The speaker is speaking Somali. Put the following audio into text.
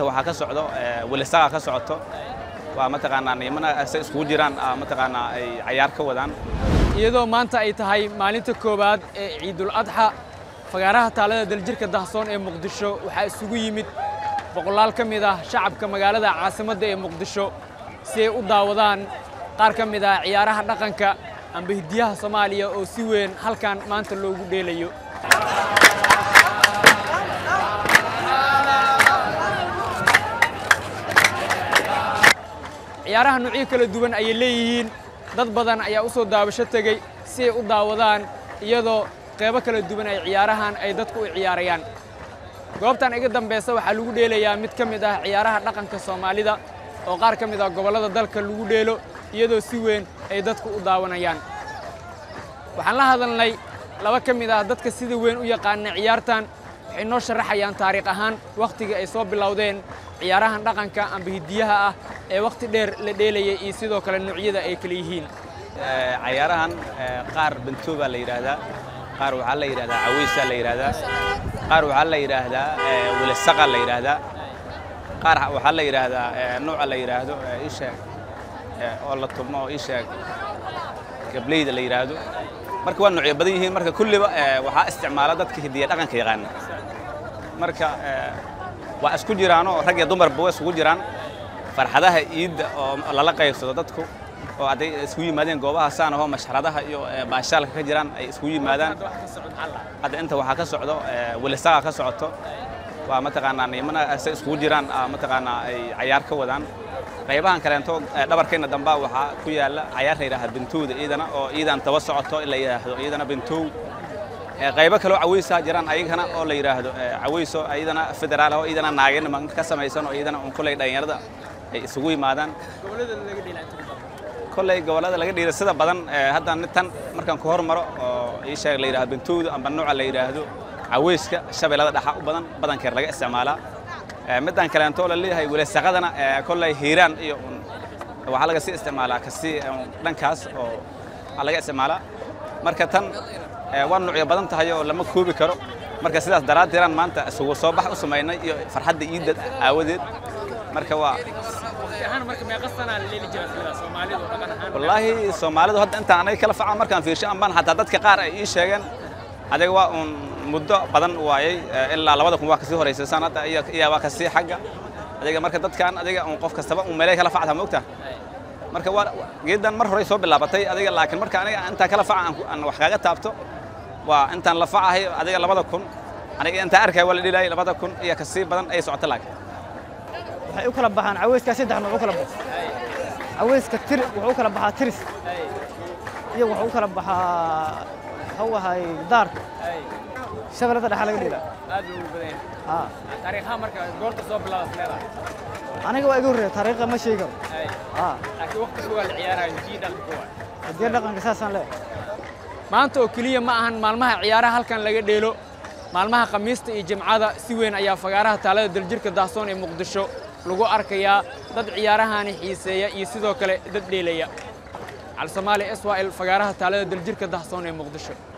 inta waxaa ka socdo welisaga ka socoto waa mataqaanaa nimana se iskugu jiraan mataqaanaa ay cayaar ka wadaan iyadoo maanta ay tahay maalinta koowaad ee ciidul adxa fagaaraha taalada daljirka dahsoon ee muqdisho waxaa isugu yimid boqolaal ka mid ah shacabka magaalada caasimadda ee muqdisho si ay u daawadaan qaar ka mid ah ciyaaraha dhaqanka amba hidiyaha soomaaliya oo si weyn halkan maanta loogu dheelayo ciyaaraha nuucyo kala duwan ayay leeyihiin dad badan ayaa u soo daabasho tegey si ay u daawadaan iyadoo qeybo kala duwan ay ciyaarahan ay dadku u ciyaarayaan goobtan iga dambaysa waxaa lagu dheelayaa mid ka mid ah ciyaaraha dhaqanka soomaalida oo qaar ka mid ah gobollada dalka lagu dheelo iyadoo si weyn ay dadku u daawanayaan waxaan la hadalnay laba ka mid ah dadka sida weyn u yaqaana ciyaartan waxay noo sharaxayaan taariikh ahaan wakhtigii ay soo bilowdeen ciyaarahan dhaqanka amba hidiyaha ah ee wakhti dheer la dheelayay iyo sidoo kale noocyada ay kala yihiin cayaarahan qaar bantooba la yidhaahdaa qaar waxaa la yidhahdaa caweysaa la yidhaahdaa qaar waxaa la yidhaahdaa welisaqa la yidhaahdaa qaar waxaa la yidhaahdaa nooca la yidhaahdo isheeg oo la tumo oo isheeg gableyda la yidhaahdo marka waa noocyo badan yihiin marka kulliba waxaa isticmaala dadka hidiya dhaqanka yaqaana marka waa isku jiraanoo rag iyo dumarba waa isugu jiraan farxadaha iidda oo lala qaybsado dadku oo hadday isku yimaadeen goobaha saan ahoo mashxaradaha iyo baashaalka ka jiraan ay isku yimaadaan hadda inta waxaa ka socdo welisaga ka socoto waa mataqaanaa nimana se iskugu jiraan mataqaanaa ay cayaar ka wadaan qaybahan kaleento dhabarkeenna damba waxaa ku yaalla cayaar la yidhahda bintowda iidana oo iidan daba socoto la yidhaahdo iidana bintow qaybo kaloo caweysaa jiraan ayagana oo la yidhaahdo caweyso iidana federaal oo iidana naageenima ka samaysan oo iidana un kulley dhallinyarada ay isugu yimaadaan kolley gobollada laga dhiira sida badan hadda tan markaan ku hormaro oo ii sheeg la yidhahdo bintowda amba nooca la yidhaahdo caweyska shabeellada dhaxa u badan badankeer laga isticmaalaa middan kaleento la leeyahay welesaqadana kolley hiiraan iyo waxaa laga sii isticmaalaa kasii dhankaas oo laga isticmaalaa marka tan waa nuucyo badan tahay oo lama koobi karo marka sidaas daraaddeedaan maanta isugu soo bax u samaynay iyo farxadda iidda aawadeed marka waa wallaahi soomaalidu hadda intaan anaga kala faca markaan fiirsho ambaan xataa dadka qaar ay ii sheegeen adiga waa uun muddo badan waayey ilaa labada kun waa kasii horaysa sanadda iyo waa kasii xagga adiga marka dadkan adiga un qof kastaba un meelay kala facta moogta marka waa geeddan mar horey soo bilaabatay adiga laakiin marka aniga intaan kala faca aan wax kaaga taabto waa intaan la facahay adiga labada kun aniga intaan arkaya waa la dhilayay labada kun iyo kasii badan ay socota laakiin waxay u kala baxaan caweyska saddex nooc u kala baxo caweyska tir wuxuu u kala baxaa tiris iyo wuxuu u kala baxaa wuxuu ahay daarka shabeellada dhexa laga dhila aad buu ugu badan yahay taariikhaha marka goorta soo bilaadas leedahay aniga waa iga horreeya taariikha ma sheegi karo laakiin waqti kuwaa la ciyaarayo jii dhaqanka kuwa hadiya dhaqanka saasaan leeyahay maanta oo keliya ma ahan maalmaha ciyaaraha halkan laga dheelo maalmaha khamiista iyo jimcada si weyn ayaa fagaaraha taalada daljirka dahsoon ee muqdisho lagu arkayaa dad ciyaarahani xiiseeya iyo sidoo kale dad dheelaya cali soomaali s y l fagaaraha taalada daljirka dahsoon ee muqdisho